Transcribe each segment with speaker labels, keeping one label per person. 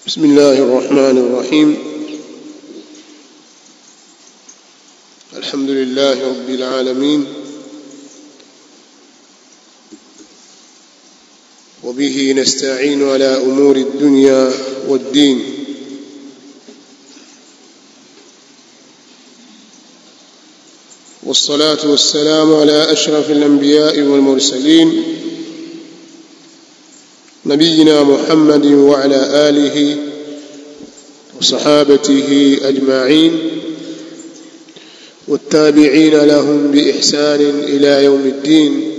Speaker 1: بسم الله الرحمن الرحيم الحمد لله رب العالمين وبه نستعين على امور الدنيا والدين والصلاه والسلام على اشرف الانبياء والمرسلين نبينا محمد وعلى اله وصحابته اجمعين والتابعين لهم باحسان الى يوم الدين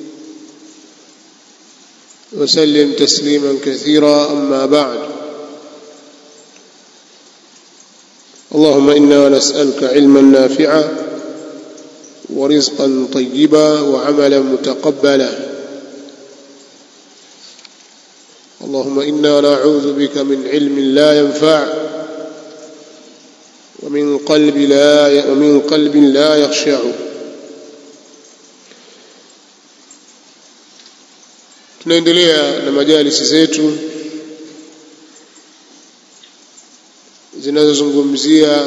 Speaker 1: وسلم تسليما كثيرا اما بعد اللهم انا نسالك علما نافعا ورزقا طيبا وعملا متقبلا اللهم انا نعوذ بك من علم لا ينفع ومن قلب لا ومن قلب لا يخشع tunaendelea na majalisi zetu zinazozungumzia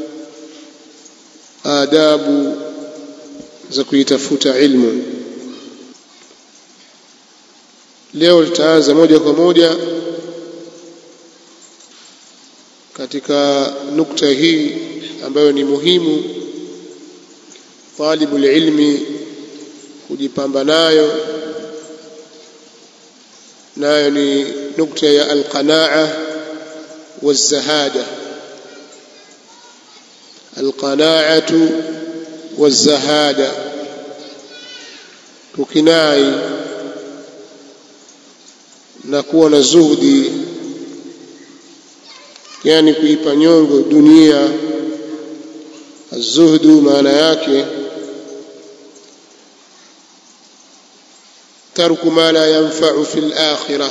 Speaker 1: adabu za kuitafuta ilmu leo tutaanza moja kwa moja katika nukta hii ambayo ni muhimu talibul ilmi kujipamba nayo nayo ni nukta ya alqanaa wazahada alqanaatu wazahada kukinai na kuwa na zuhdi yani kuipa nyongo dunia azuhdu maana yake tarku ma la yanfa'u fil akhirah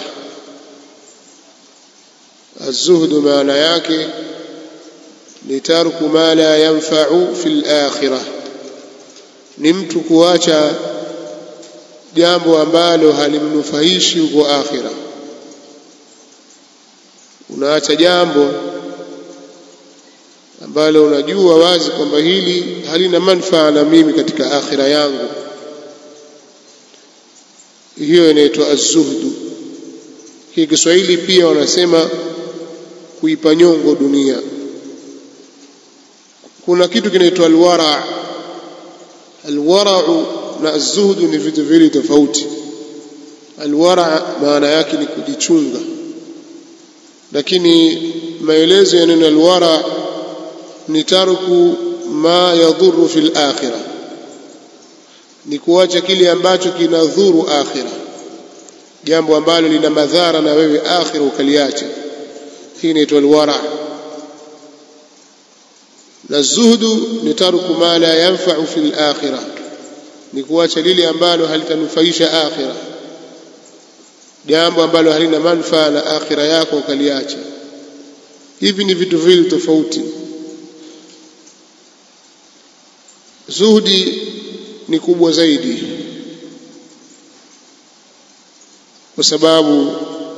Speaker 1: azuhdu maana yake ni tarku ma la yanfa'u fil akhirah ni mtu kuacha jambo ambalo halimnufaishi huko akhira unaacha jambo ambalo unajua wazi kwamba hili halina manufaa na mimi katika akhira yangu hiyo inaitwa az-zuhdu hii Kiswahili pia wanasema kuipa nyongo dunia kuna kitu kinaitwa alwara alwara'u na az-zuhdu ni vitu viwili tofauti alwara maana yake ni kujichunga lakini maelezo ya neno alwara ni tarku ma yadhuru fil akhirah ni kuacha kile ambacho kinadhuru akhira jambo ambalo lina madhara na wewe akhira ukaliacha hii inaitwa alwara na zuhdu ni tarku ma la yanfa'u fil akhirah ni kuacha lile ambalo halitanufaisha akhira jambo ambalo halina manufaa na akhira yako ukaliacha hivi ni vitu viwili tofauti zuhdi ni kubwa zaidi kwa sababu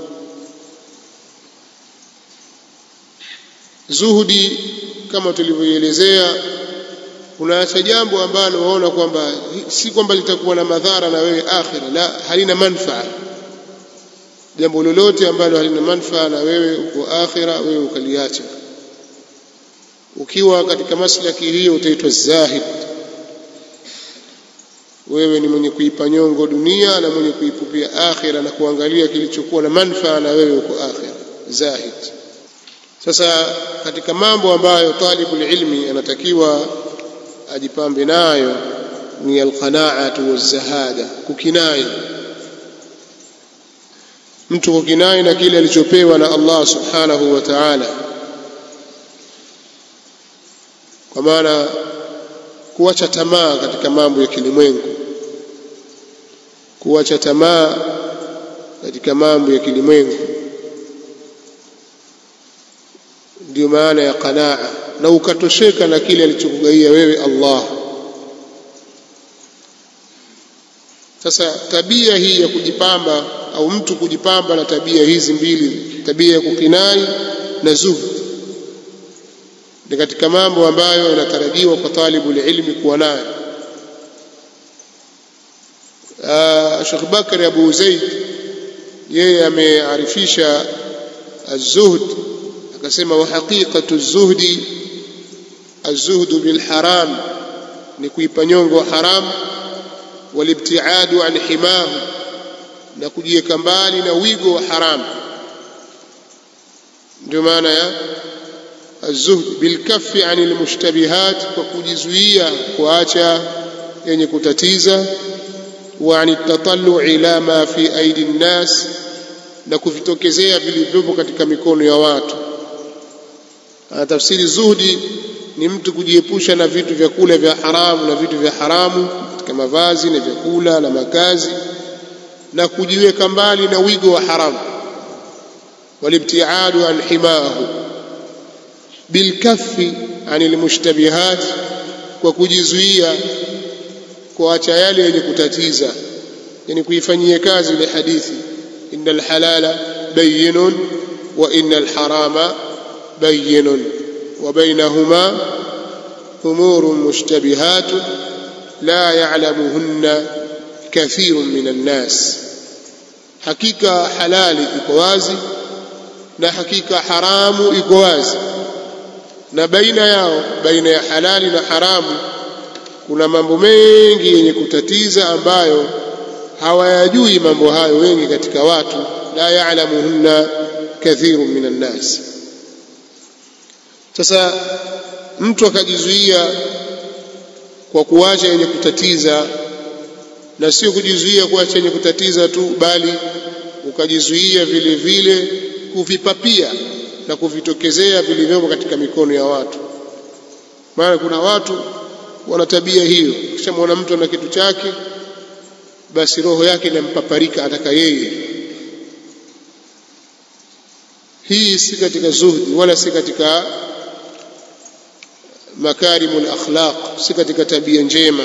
Speaker 1: zuhudi kama tulivyoelezea unaacha jambo ambalo waona kwamba si kwamba litakuwa na madhara na wewe akhira la halina manfaa jambo lolote ambalo halina manfaa na wewe uko akhira wewe ukaliacha ukiwa katika maslaki hiyo utaitwa zahid wewe ni mwenye kuipa nyongo dunia na mwenye kuipupia akhira na kuangalia kilichokuwa na manfaa na wewe uko akhira zahid sasa katika mambo ambayo talibul ilmi anatakiwa ajipambe nayo ni alqanaatu wazahada kukinai mtu kukinai na kile alichopewa na Allah subhanahu wa ta'ala kwa maana kuacha tamaa katika mambo ya kilimwengu kuacha tamaa katika mambo ya kilimwengu ndio maana ya qanaa na ukatosheka na kile alichokugaia wewe Allah sasa tabia hii ya kujipamba au mtu kujipamba na tabia hizi mbili tabia ya kukinai na zuhd ni katika mambo ambayo yanatarajiwa kwa talibul ilmi kuwa nayo Sheikh Bakari Abu Zaid yeye amearifisha az-zuhd akasema wa haqiqatu az-zuhdi az-zuhdu bil haram ni kuipa nyongo haram walibtiadu an himahu na kujiweka mbali na wigo wa haram ndio maana ya الزهد بالكف عن المشتبهات وكجزوية kuacha yenye kutatiza وعن التطلع إلى ما في أيدي الناس na kuvitokezea vilivyopo katika mikono ya watu tafsiri zuhdi ni mtu kujiepusha na vitu vya kula vya haramu na vitu vya haramu katika mavazi na vyakula na makazi na kujiweka mbali na wigo wa haramu walibtiadu an himahu bilkaffi anil mushtabihat kwa kujizuia kuacha yale yenye kutatiza yani kuifanyia kazi ile hadithi innal halala bayyinun wa innal harama bayyinun wa bainahuma umurun mushtabihatun la ya'lamuhunna kathirun minan nas hakika halali iko wazi na hakika haramu iko wazi na baina yao baina ya halali na haramu kuna mambo mengi yenye kutatiza ambayo hawayajui mambo hayo wengi katika watu la ya'lamuhunna kathirun minan nas sasa mtu akajizuia kwa kuacha yenye kutatiza na sio kujizuia kuacha yenye kutatiza tu bali ukajizuia vile vile kuvipapia na kuvitokezea vilivyomo katika mikono ya watu maana kuna watu wana tabia hiyo kisha mwana mtu ana kitu chake basi roho yake inampaparika ataka yeye hii si katika zuhdi wala si katika makarimul akhlaq si katika tabia njema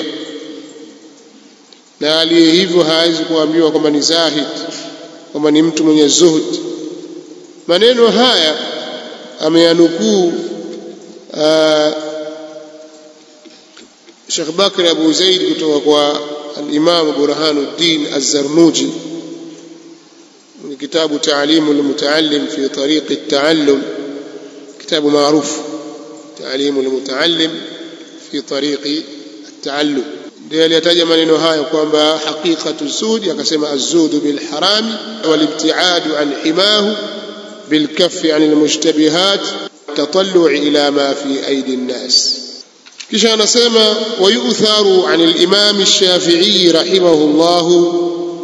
Speaker 1: na aliye hivyo hawezi kuambiwa kwamba ni zahid kwamba ni mtu mwenye zuhd maneno haya ameyanukuu Sheikh Bakr Abu Zaid kutoka kwa al-Imam Burhanuddin Az-Zarnuji من كتاب تعليم المتعلم في طريق التعلم كتاب معروف تعليم المتعلم في طريق التعلم ndio aliyataja maneno hayo kwamba haqiqatu zuhdi akasema az-zuhdu bil harami wal ibtiadu an himahu bil kaffi an al mushtabihat tatallu ila ma fi aidi an-nas kisha anasema wayutharu an al-imam ash-shafi'i rahimahullah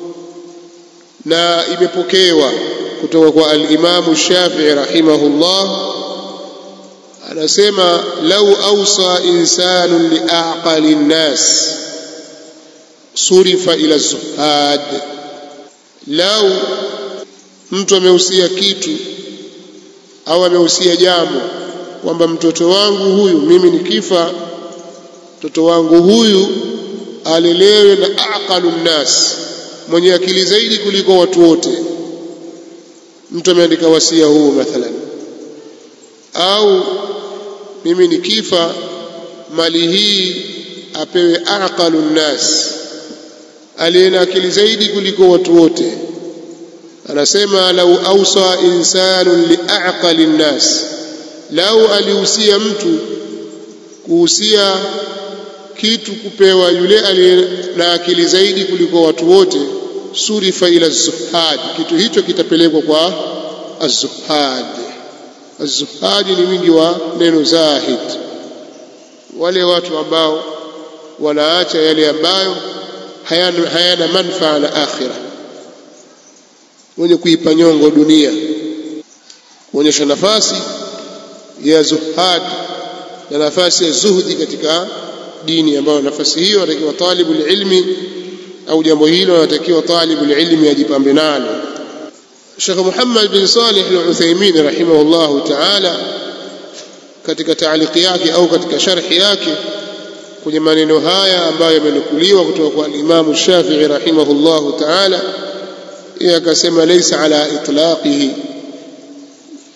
Speaker 1: na imepokewa kutoka kwa al-imam ash-shafi'i rahimahullah anasema lau awsa insanu liaqali an-nas surifa ila zuhad lau mtu amehusia kitu au amehusia jambo kwamba mtoto wangu huyu mimi nikifa mtoto wangu huyu alelewe na aqalu nnas mwenye akili zaidi kuliko watu wote mtu ameandika wasia huu mathalan au mimi nikifa mali hii apewe aqalu nnas aliye na akili zaidi kuliko watu wote anasema lau ausa insanun liaqali nnas lau alihusia mtu kuhusia kitu kupewa yule aliye na akili zaidi kuliko watu wote surifa ila zuhad kitu hicho kitapelekwa kwa az-zuhad az-zuhad ni wingi wa neno zahid wale watu ambao wanaacha yale ambayo hayana, hayana manfaa na akhira wenye kuipa nyongo dunia kuonyesha nafasi ya zuhad na nafasi ya zuhdi katika dini ambayo nafasi hiyo anatakiwa talibul ilmi au jambo hilo anatakiwa talibul ilmi ajipambe nalo Sheikh Muhammad bin Salih al-Uthaymeen rahimahullahu ta'ala katika taaliki yake au katika sharhi yake kwenye maneno haya ambayo yamenukuliwa kutoka kwa Imam Shafi'i rahimahullahu ta'ala yeye akasema laysa ala itlaqihi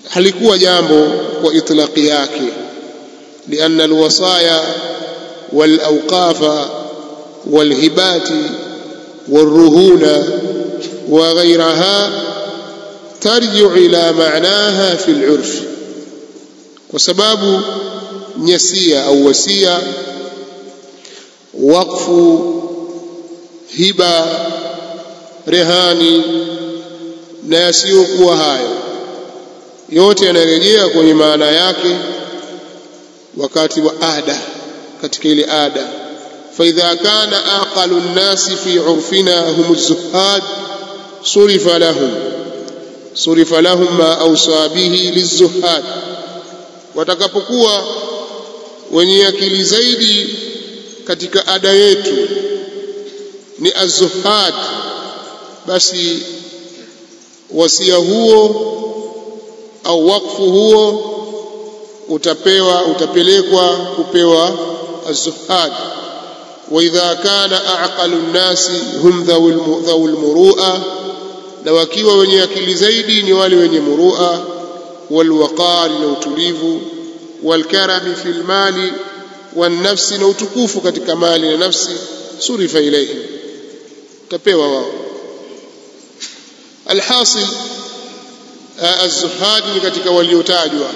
Speaker 1: halikuwa jambo kwa itlaqi yake لأن الوصايا والأوقاف والهبات والرهون وغيرها ترجع إلى معناها في العرف وسباب نسية أو وسية وقف هبة رهاني na yasiyokuwa hayo yote yanarejea kwenye maana yake wakati wa ada katika ile ada faidha kana aqalu nnasi fi urfina hum zuhad surifa lahum surifa lahum ma awsa bihi lizuhad watakapokuwa wenye akili zaidi katika ada yetu ni azuhad basi wasia huo au wakfu huo utapewa utapelekwa kupewa az-zuhad wa idha kana aqalu nnasi hum dhawul murua na wakiwa wenye akili zaidi ni wale wenye murua walwaqar na utulivu walkarami fil mali والنفس na utukufu katika mali na nafsi surifa ilayhi utapewa wao alhasil az-zuhad ni katika waliotajwa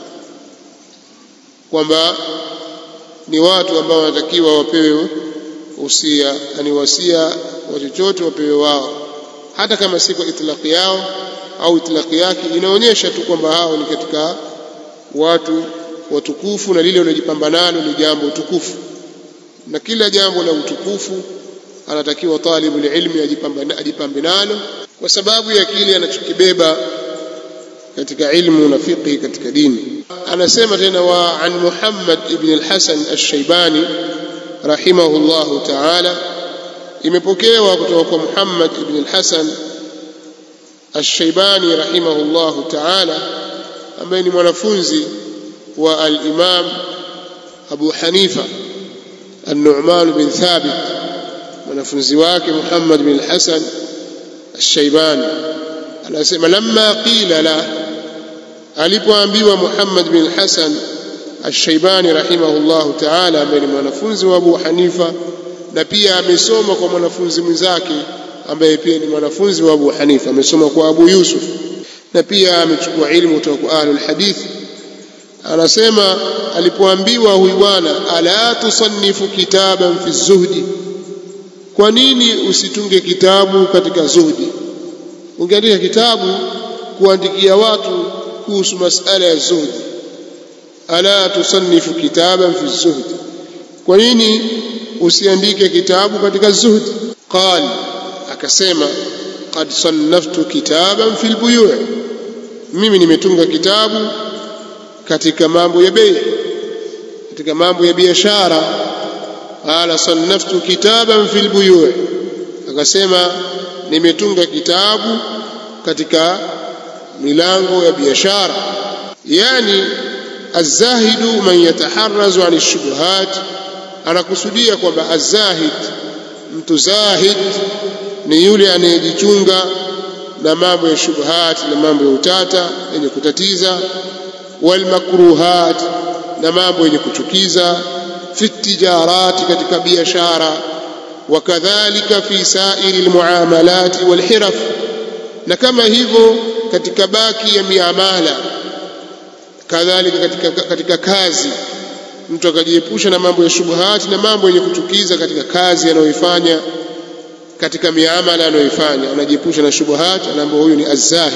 Speaker 1: kwamba ni watu ambao wanatakiwa wapewe usia yani wasia wa chochote wapewe wao hata kama si kwa itlaqi yao au itlaqi yake inaonyesha tu kwamba hao ni katika watu watukufu na lile wanajipamba nalo ni jambo utukufu na kila jambo la utukufu anatakiwa talibu ilmi ajipambe nalo kwa sababu ya kile anachokibeba katika ilmu na fiqhi katika dini anasema tena wa an Muhammad ibn al-Hasan al-Shaybani rahimahullahu ta'ala imepokewa kutoka kwa Muhammad ibn al-Hasan al-Shaybani rahimahullahu ta'ala ambaye ni mwanafunzi wa al-Imam Abu Hanifa النعمان بن ثابت mwanafunzi wake Muhammad bin Hasan al-Shaybani anasema lamma qila la alipoambiwa Muhammad bin Hasan al-Shaybani rahimahullahu ta'ala ambaye ni mwanafunzi wa Abu Hanifa na pia amesoma kwa mwanafunzi mwenzake ambaye pia ni mwanafunzi wa Abu Hanifa amesoma kwa Abu Yusuf na pia amechukua ilmu kutoka kwa ahlul hadith anasema alipoambiwa huyu bwana ala tusannifu kitaban fi zuhdi kwa nini usitunge kitabu katika zuhdi ungeandika kitabu kuandikia watu kuhusu masala ya zuhdi ala tusannifu kitaban fi zuhdi kwa nini usiandike kitabu katika zuhdi qal akasema qad sannaftu kitaban fi lbuyu' mimi nimetunga kitabu katika mambo ya bei katika mambo ya biashara qala sannaftu kitaban fil buyu' akasema nimetunga kitabu katika milango ya biashara yani azahidu man yataharrazu an shubuhat anakusudia kwamba azahid mtu zahid ni yule anayejichunga na mambo ya shubuhat na mambo ya utata yenye kutatiza walmakruhat na mambo yenye kuchukiza fi tijarati katika biashara wakadhalika fi sairi almuamalat walhiraf na kama hivyo katika baki ya miamala kadhalika katika, katika kazi mtu akajiepusha na mambo ya shubuhati na mambo yenye kuchukiza katika kazi anayoifanya katika miamala anayoifanya anajiepusha na shubuhati anaambiwa huyu ni azzahid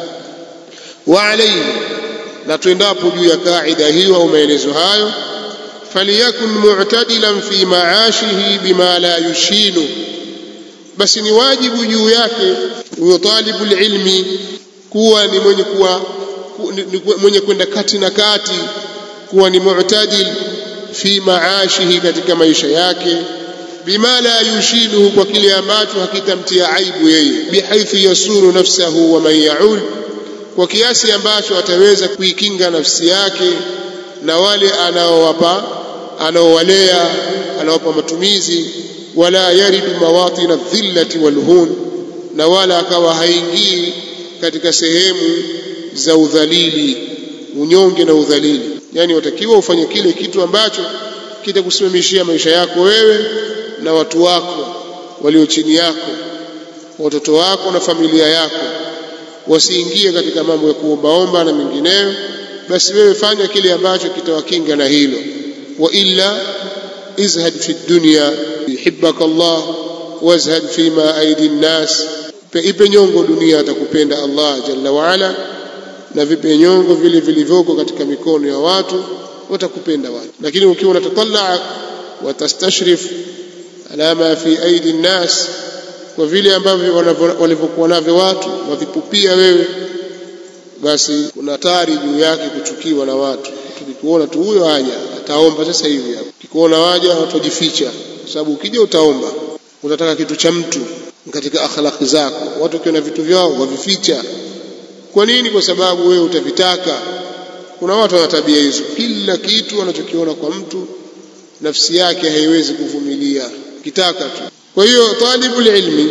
Speaker 1: wa alayhi na tuendapo juu ya kaida hiyo au maelezo hayo faliyakun mu'tadilan fi maashihi bima la yushinu basi ni wajibu juu yake huyo talibu ilmi kuwa ni mwenye kuwa ni mwenye kwenda kati na kati kuwa ni mu'tadil fi maashihi katika maisha yake bima la yushinuhu kwa kile ambacho hakitamtia aibu yeye bihaithu yasuru nafsahu wa man yaul kwa kiasi ambacho ataweza kuikinga nafsi yake na wale anaowapa anaowalea anawapa matumizi wala yaridu mawatina dhillati walhun na wala akawa haingii katika sehemu za udhalili unyonge na udhalili yani watakiwa ufanye kile kitu ambacho kitakusimamishia maisha yako wewe na watu wako walio chini yako watoto wako na familia yako wasiingie katika mambo ya kuombaomba na mengineyo basi wewe fanya kile ambacho kitawakinga na hilo wa illa izhad fi dunya yuhibbaka Allah wazhad fima aidi nnas ipe nyongo dunia atakupenda Allah jalla waala na vipe nyongo vile vilivyoko katika mikono ya watu watakupenda watu lakini ukiwa unatatallaa watastashrif ala ma fi aidi nnas kwa vile ambavyo walivyokuwa navyo watu wavipupia wewe basi kuna hatari juu yake kuchukiwa na watu tukikuona tu huyo haja ataomba sasa hivi hapo ukikuona waja watu wajificha kwa sababu ukija utaomba utataka kitu cha mtu katika akhlaqi zako watu wakiona vitu vyao wavificha kwa nini kwa sababu wewe utavitaka kuna watu wana tabia hizo kila kitu wanachokiona kwa mtu nafsi yake haiwezi kuvumilia kitaka tu kwa hiyo talibul ilmi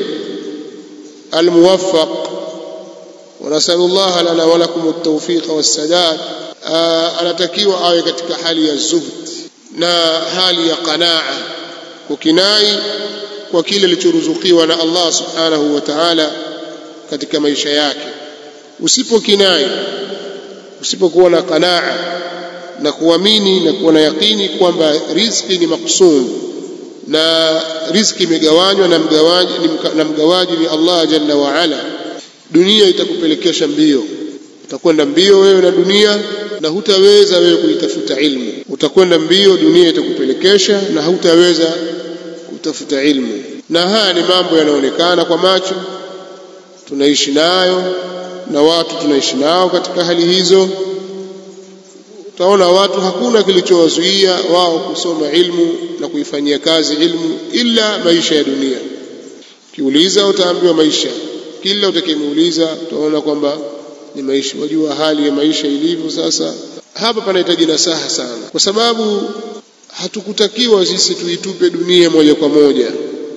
Speaker 1: almuwaffaq ونسأل الله لنا ولكم التوفيق والسداد anatakiwa awe katika hali ya zuhd na hali ya qanaa kukinai kwa kile alichoruzukiwa na Allah subhanahu wa ta'ala katika maisha yake usipokinai usipokuwa na qanaa na kuamini na kuwa na yakini kwamba riziki ni maksum na riziki imegawanywa na mgawaji na mgawaji ni Allah jalla wa ala dunia itakupelekesha mbio utakwenda mbio wewe na dunia na hutaweza wewe kuitafuta ilmu utakwenda mbio dunia itakupelekesha na hutaweza kutafuta ilmu na haya ni mambo yanaonekana kwa macho tunaishi nayo na watu tunaishi nao katika hali hizo utaona watu hakuna kilichowazuia wao kusoma ilmu na kuifanyia kazi ilmu ila maisha ya dunia ukiuliza utaambiwa maisha kila utakayemuuliza utaona kwamba ni maisha wajua hali ya maisha ilivyo sasa hapa panahitaji nasaha sana kwa sababu hatukutakiwa sisi tuitupe dunia moja kwa moja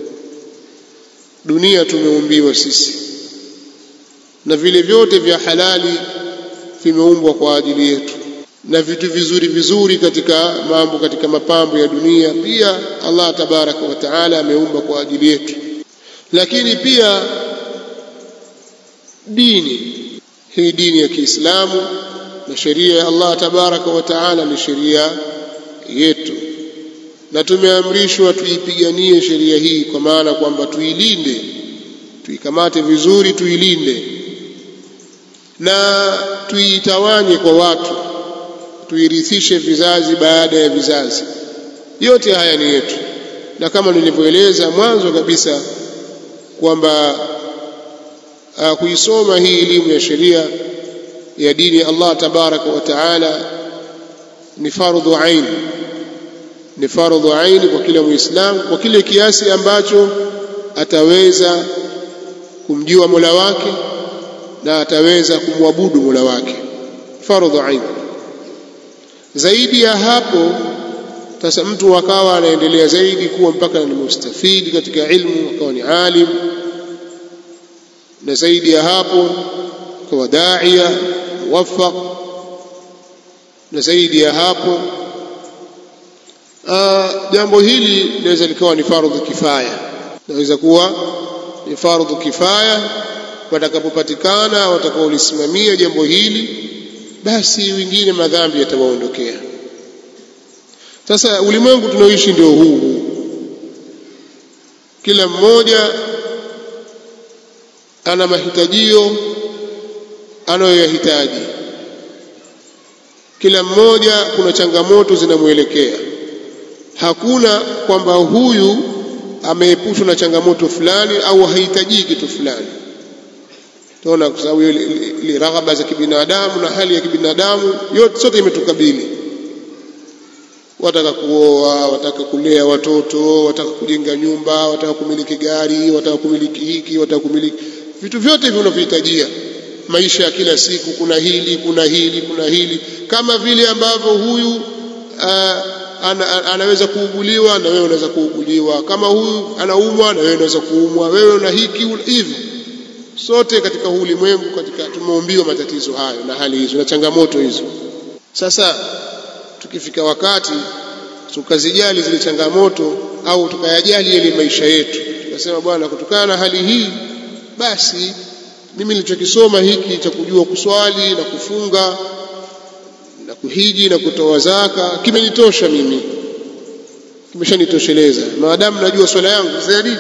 Speaker 1: dunia tumeumbiwa sisi na vile vyote vya halali vimeumbwa kwa ajili yetu na vitu vizuri vizuri katika mambo katika mapambo ya dunia pia Allah tabaraka wa taala ameumba kwa ajili yetu lakini pia dini hii dini ya Kiislamu na sheria ya Allah tabaraka wa taala ni sheria yetu na tumeamrishwa tuipiganie sheria hii kwa maana kwamba tuilinde tuikamate vizuri tuilinde na tuitawanye kwa watu tuirithishe vizazi baada ya vizazi yote haya ni yetu na kama nilivyoeleza mwanzo kabisa kwamba uh, kuisoma hii elimu ya sheria ya dini ya Allah tabaraka wa taala ni fardhu ain ni fardhu ain kwa kila muislamu kwa kile kiasi ambacho ataweza kumjua Mola wake na ataweza kumwabudu Mola wake fardhu ain zaidi ya hapo sasa mtu akawa anaendelea zaidi kuwa mpaka ni mustafidi katika ilmu akawa ni alim na zaidi ya hapo akawa daia muwaffaq na zaidi ya hapo jambo hili linaweza likawa ni fardhu kifaya naweza kuwa ni fardhu kifaya watakapopatikana watakaolisimamia jambo hili basi wengine madhambi yatawaondokea sasa ulimwengu tunaoishi ndio huu kila mmoja ana mahitajio anayoyahitaji kila mmoja kuna changamoto zinamwelekea hakuna kwamba huyu ameepushwa na changamoto fulani au hahitaji kitu fulani tunaona kwa sababu ile raghaba za kibinadamu na hali ya kibinadamu yote sote imetukabili wataka kuoa wataka kulea watoto wataka kujenga nyumba wataka kumiliki gari wataka kumiliki hiki wataka kumiliki vitu vyote hivyo unavyohitajia maisha ya kila siku kuna hili kuna hili kuna hili kama vile ambavyo huyu uh, ana, anaweza kuuguliwa na wewe unaweza kuuguliwa kama huyu anaumwa na wewe unaweza kuumwa wewe una hiki hivyo sote katika huu ulimwengu katika tumeumbiwa matatizo hayo na hali hizo na changamoto hizo sasa tukifika wakati tukazijali zile changamoto au tukayajali yale maisha yetu tukasema bwana kutokana na hali hii basi mimi nilichokisoma hiki cha kujua kuswali na kufunga na kuhiji na kutoa zaka kimenitosha mimi kimeshanitosheleza maadamu najua swala yangu zaidi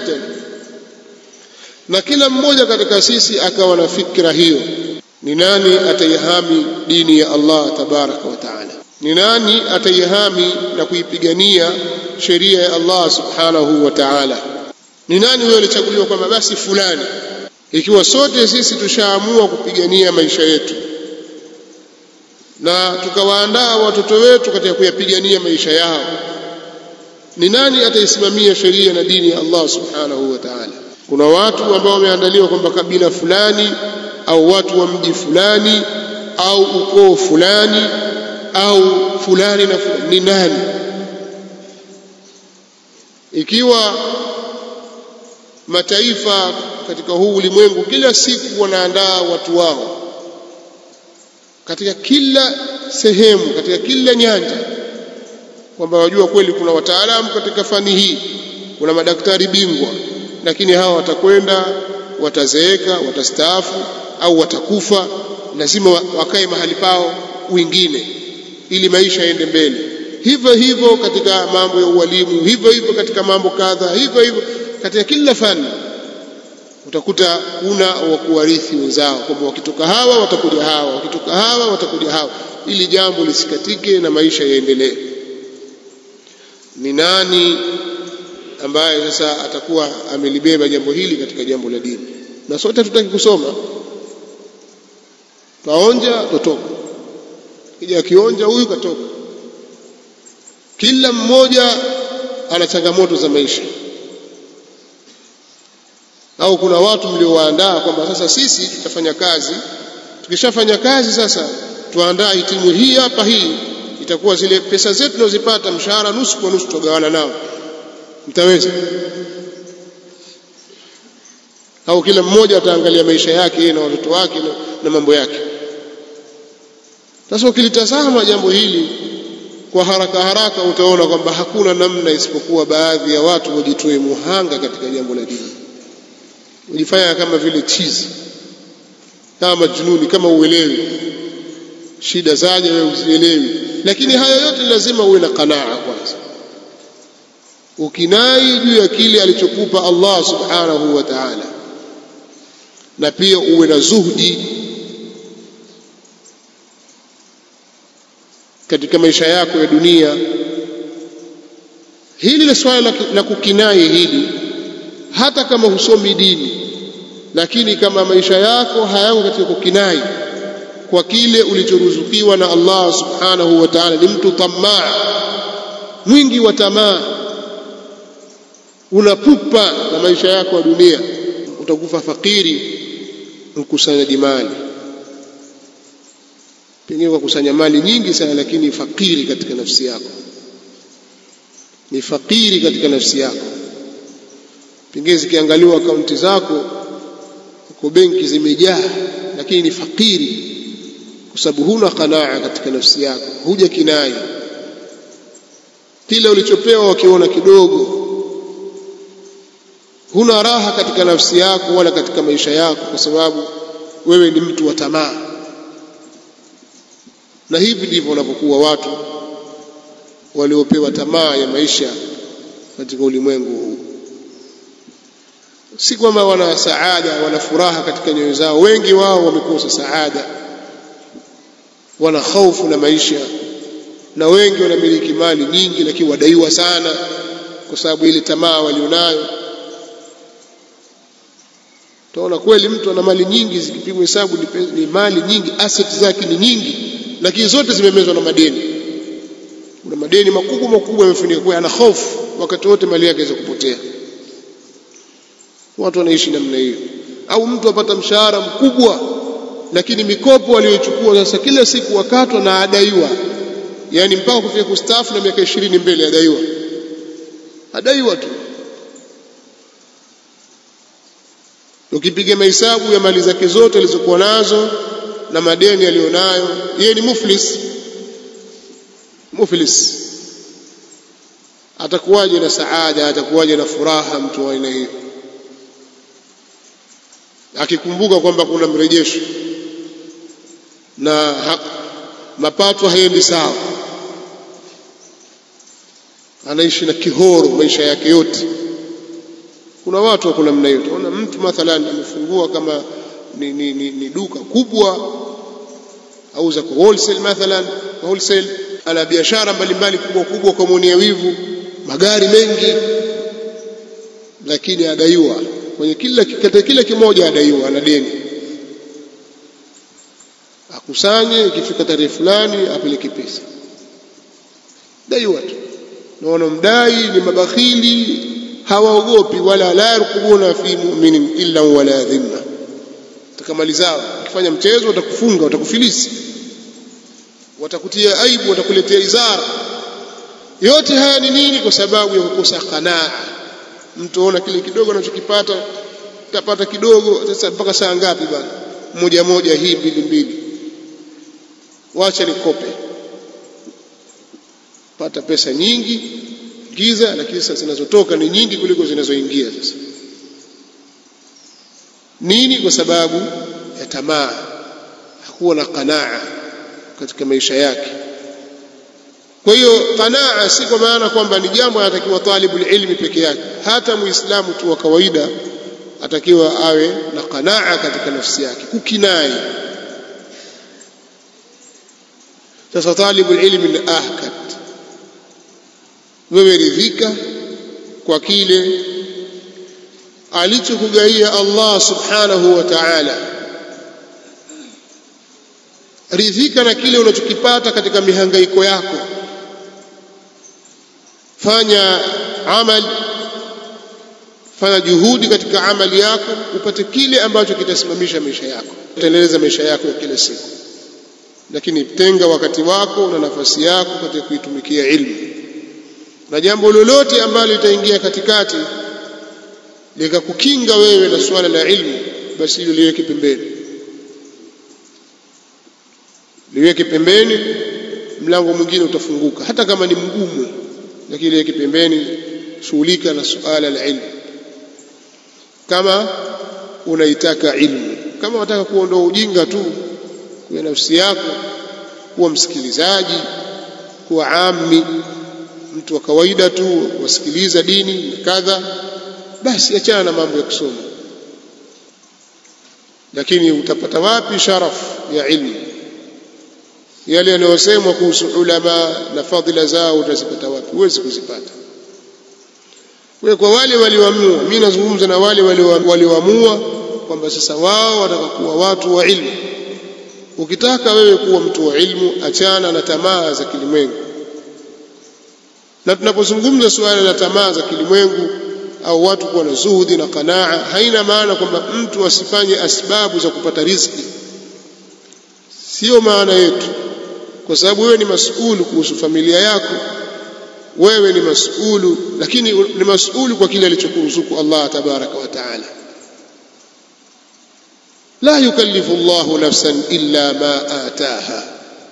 Speaker 1: na kila mmoja katika sisi akawa na fikra hiyo ni nani ataihami dini ya Allah tabaraka wa taala ni nani ataihami na kuipigania sheria ya Allah subhanahu wa ta'ala ni nani huyo alichaguliwa kwamba basi fulani ikiwa sote sisi tushaamua kupigania maisha yetu na tukawaandaa watoto wetu katika kuyapigania maisha yao ni nani ataisimamia sheria na dini ya Allah subhanahu wa ta'ala kuna watu ambao wameandaliwa kwamba kabila fulani au watu wa mji fulani au ukoo fulani au fulani na fulani ni nani ikiwa mataifa katika huu ulimwengu kila siku wanaandaa watu wao katika kila sehemu katika kila nyanja kwamba wajua kweli kuna wataalamu katika fani hii kuna madaktari bingwa lakini hawa watakwenda watazeeka watastaafu au watakufa lazima wakae mahali pao wengine ili maisha yaende mbele hivyo hivyo katika mambo ya ualimu hivyo hivyo katika mambo kadha hivyo hivyo katika kila fani utakuta kuna wa kuwarithi wenzao kwamba wakitoka hawa watakuja hawa wakitoka hawa watakuja hawa ili jambo lisikatike na maisha yaendelee ni nani ambaye sasa atakuwa amelibeba jambo hili katika jambo la dini na sote tutaki kusoma kaonja totoka kija akionja huyu katoka kila mmoja ana changamoto za maisha au kuna watu mliowaandaa kwamba sasa sisi tutafanya kazi tukishafanya kazi sasa tuandaa hitimu hii hapa hii itakuwa zile pesa zetu tunazopata mshahara nusu kwa nusu tutagawana nao mtaweza au kila mmoja ataangalia maisha yake yeye na watoto wake na, na mambo yake sasa ukilitazama jambo hili kwa haraka haraka utaona kwamba hakuna namna isipokuwa baadhi ya watu wajitoe muhanga katika jambo la dini ujifanya kama vile chizi kama majnuni kama uelewi shida zaje wewe uzielewi lakini hayo yote lazima uwe na qanaa kwanza ukinai juu ya kile alichokupa Allah subhanahu wa ta'ala na pia uwe na zuhdi katika maisha yako ya dunia hili la swala la kukinai hili hata kama husomi dini lakini kama maisha yako hayako katika kukinai kwa kile ulichoruzukiwa na Allah subhanahu wa ta'ala ni mtu tamaa mwingi wa tamaa unapupa na maisha yako ya dunia utakufa fakiri mkusanyaji mali pengine kusanya mali nyingi sana lakini fakiri katika nafsi yako ni fakiri katika nafsi yako pengine zikiangaliwa akaunti zako uko benki zimejaa lakini ni fakiri kwa sababu huna qanaa katika nafsi yako huja kinai kile ulichopewa wakiona kidogo huna raha katika nafsi yako wala katika maisha yako kwa sababu wewe ni mtu wa tamaa na hivi ndivyo wanavyokuwa watu waliopewa tamaa ya maisha katika ulimwengu huu si kwamba wana saada wana furaha katika nyoyo zao wengi wao wamekosa saada wana hofu na maisha na wengi wanamiliki mali nyingi lakini wadaiwa sana kwa sababu ile tamaa walionayo utaona kweli mtu ana mali nyingi zikipigwa hesabu ni mali nyingi asset zake ni nyingi lakini zote zimemezwa na madeni kuna madeni makubwa makubwa yamefunika kwa ana hofu wakati wote mali yake inaweza kupotea watu wanaishi namna hiyo au mtu apata mshahara mkubwa lakini mikopo aliyochukua sasa kila siku wakatwa na adaiwa yani mpaka kufika kustaafu na miaka ishirini mbele adaiwa adaiwa tu ukipiga mahesabu ya mali zake zote alizokuwa nazo na madeni aliyonayo yeye ni muflis muflis atakuwaje na saada atakuwaje na furaha mtu wa aina hiyo akikumbuka kwamba kuna mrejesho na ha, mapato haendi sawa anaishi na kihoro maisha yake yote kuna watu wako namna hiyo utaona mtu mathalan amefungua kama ni, ni, ni, ni duka kubwa auza kwa wholesale mathalan kwa wholesale ana biashara mbalimbali kubwa kubwa kwa mwenye wivu magari mengi lakini adaiwa kwenye kila katika kila kimoja adaiwa ana deni akusanye ikifika tarehe fulani apeleke pesa daiwa tu na wanaomdai ni mabakhili hawaogopi wala la yarkubuna fi mu'minin illa wala dhimma takamalizao ukifanya mchezo watakufunga watakufilisi watakutia aibu watakuletea izara yote haya ni nini kwa sababu ya kukosa qanaa mtu ona kile kidogo anachokipata tapata kidogo sasa mpaka saa ngapi bana moja moja hii mbili mbili wacha nikope pata pesa nyingi giza lakini sasa zinazotoka ni nyingi kuliko zinazoingia sasa nini kwa sababu ya tamaa hakuwa na qanaa katika maisha yake kwa hiyo qanaa si kwa maana kwamba ni jambo anatakiwa talibul ilmi peke yake hata muislamu tu wa kawaida atakiwa awe na qanaa katika nafsi yake kukinai sasa talibul ilmi ni ahkat wewe ridhika kwa kile alichokugaia Allah subhanahu wa ta'ala ridhika na kile unachokipata katika mihangaiko yako fanya amal fanya juhudi katika amali yako upate kile ambacho kitasimamisha maisha yako utaendeleza maisha yako ya kila siku lakini tenga wakati wako na nafasi yako katika kuitumikia ilmu na jambo lolote ambalo litaingia katikati likakukinga wewe na suala la ilmu basi hilo liweke pembeni liweke pembeni mlango mwingine utafunguka hata kama ni mgumu lakini liweke pembeni shughulika na suala la ilmu kama unaitaka ilmu kama unataka kuondoa ujinga tu kwa nafsi yako kuwa msikilizaji kuwa ami mtu wa kawaida tu wasikiliza dini na kadha basi achana na mambo ya kusoma lakini utapata wapi sharafu ya ilmu yale yanayosemwa kuhusu ulama na fadhila zao utazipata wapi huwezi kuzipata kwa kwa wale walioamua mimi nazungumza na wale walioamua kwamba sasa wao wataka kuwa watu wa ilmu ukitaka wewe kuwa mtu wa ilmu achana na tamaa za kilimwengu na tunapozungumza suala la tamaa za kilimwengu au watu kuwa na zuhudi na qanaa haina maana kwamba mtu asifanye asbabu za kupata riziki sio maana yetu kwa sababu wewe ni masuulu kuhusu familia yako wewe ni masuulu lakini ni masuulu kwa kile alichokuruzuku Allah tabaraka wa taala la yukallifu Allahu nafsan illa ma ataha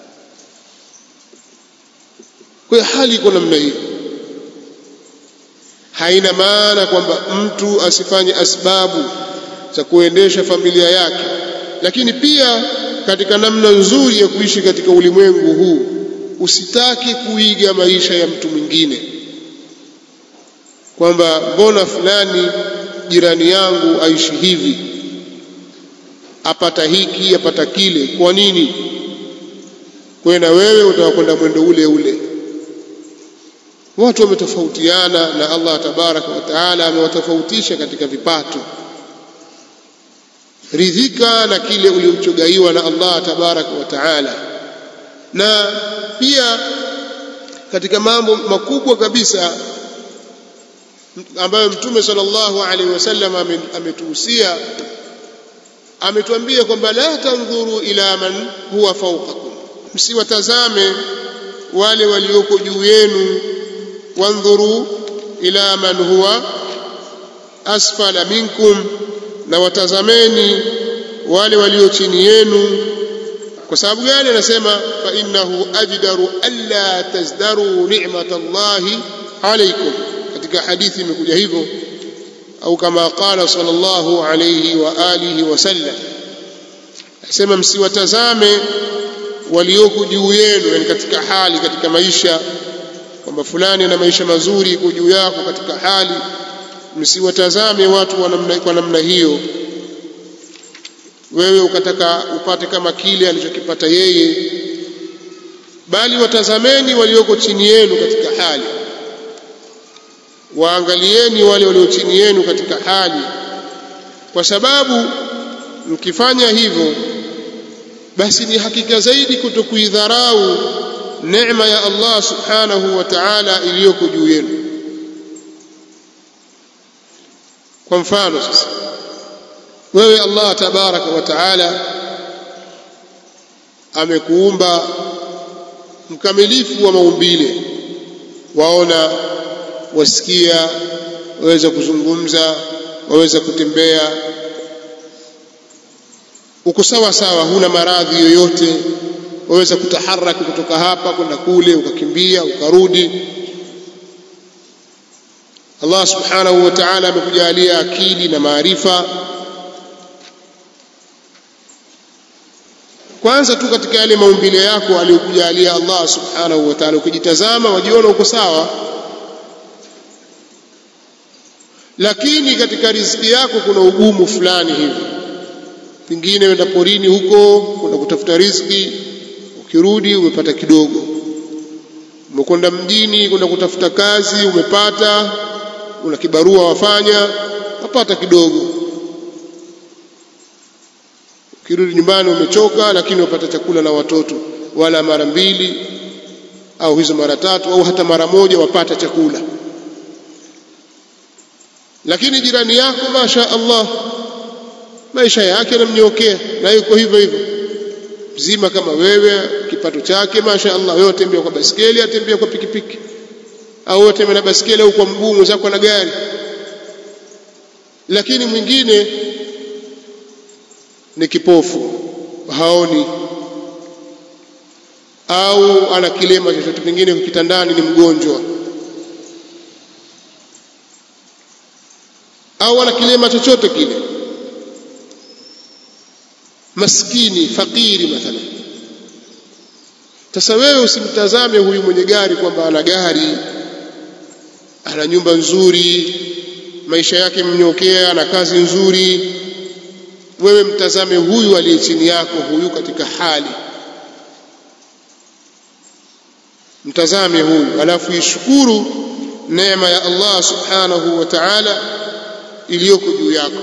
Speaker 1: kwa hali iko namna hiyo haina maana kwamba mtu asifanye asbabu za kuendesha familia yake lakini pia katika namna nzuri ya kuishi katika ulimwengu huu usitaki kuiga maisha ya mtu mwingine kwamba mbona fulani jirani yangu aishi hivi apata hiki apata kile kwa nini kwa na wewe utakwenda mwendo ule ule watu wametofautiana na Allah tabaraka wa taala amewatofautisha katika vipato ridhika na kile ulichogaiwa na Allah tabaraka wa taala na pia katika mambo makubwa kabisa ambayo mtume sallallahu alaihi wasallam ametuhusia ametuambia kwamba la tandhuru ila man huwa fawqakum msiwatazame wale walioko juu yenu wandhuru ila man huwa asfala minkum na watazameni wale walio chini yenu kwa sababu gani anasema fa innahu ajdaru alla tazdaru ni'matallahi alaykum katika hadithi imekuja hivyo au kama qala sallallahu alayhi wa alihi wasallam asema msiwatazame walioko juu yenu yani katika hali katika maisha kwamba fulani ana maisha mazuri iko juu yako katika hali msiwatazame watu wa namna, kwa namna hiyo wewe ukataka upate kama kile alichokipata yeye bali watazameni walioko chini yenu katika hali waangalieni wale walio chini yenu katika hali kwa sababu mkifanya hivyo basi ni hakika zaidi kutokuidharau neema ya Allah subhanahu wa ta'ala iliyoko juu yenu kwa mfano sasa wewe Allah tabaraka wa taala amekuumba mkamilifu wa maumbile waona wasikia waweza kuzungumza waweza kutembea uko sawa sawa huna maradhi yoyote waweza kutaharaki kutoka hapa kwenda kule ukakimbia ukarudi Allah subhanahu wa ta'ala amekujalia akili na maarifa kwanza tu katika yale maumbile yako aliyokujalia Allah subhanahu wa ta'ala ukijitazama wajiona uko sawa lakini katika riziki yako kuna ugumu fulani hivi pengine wenda porini huko kwenda kutafuta riziki ukirudi umepata kidogo umekwenda mjini kwenda kutafuta kazi umepata una kibarua wafanya wapata kidogo ukirudi nyumbani umechoka lakini wapata chakula na watoto wala mara mbili au hizo mara tatu au hata mara moja wapata chakula lakini jirani yako masha Allah maisha yake yanamnyokea na yuko hivyo hivyo mzima kama wewe kipato chake masha Allah wewe utembea kwa basikeli atembea kwa pikipiki au wewe utembea na basikeli au kwa mguu mwenzako na gari lakini mwingine ni kipofu haoni au ana kilema chochote pengine kitandani ni mgonjwa au ana kilema chochote kile maskini fakiri mathalan sasa wewe usimtazame huyu mwenye gari kwamba ana gari ana nyumba nzuri maisha yake mnyokea ana kazi nzuri wewe mtazame huyu aliye chini yako huyu katika hali mtazame huyu alafu ishukuru neema ya Allah subhanahu wa ta'ala iliyoko juu yako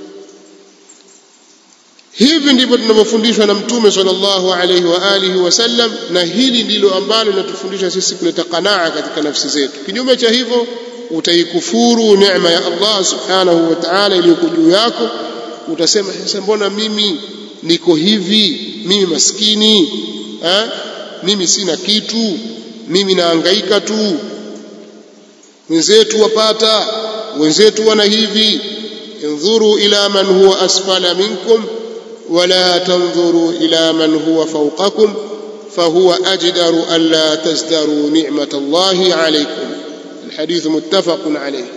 Speaker 1: hivi ndivyo tunavyofundishwa na mtume sallallahu alaihi wa alihi wasallam na hili ndilo ambalo linatufundisha sisi kuleta qanaa katika nafsi zetu kinyume cha hivyo utaikufuru neema ya Allah subhanahu wa ta'ala iliyoko juu yako utasema sasa mbona mimi niko hivi mimi maskini ha? mimi sina kitu mimi naangaika tu wenzetu wapata wenzetu wana hivi انظروا إلى من هو أسفل منكم ولا تنظروا إلى من هو فوقكم فهو أجدر ألا تزدروا نعمة الله عليكم الحديث متفق عليه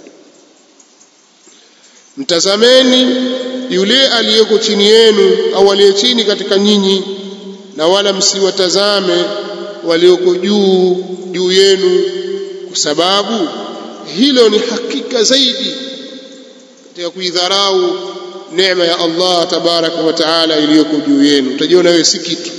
Speaker 1: mtazameni yule aliyeko chini yenu au aliye chini katika nyinyi na wala msiwatazame walioko juu juu yenu kwa sababu hilo ni hakika zaidi katika kuidharau neema ya Allah tabaraka wa taala iliyoko juu yenu utajiona wewe si kitu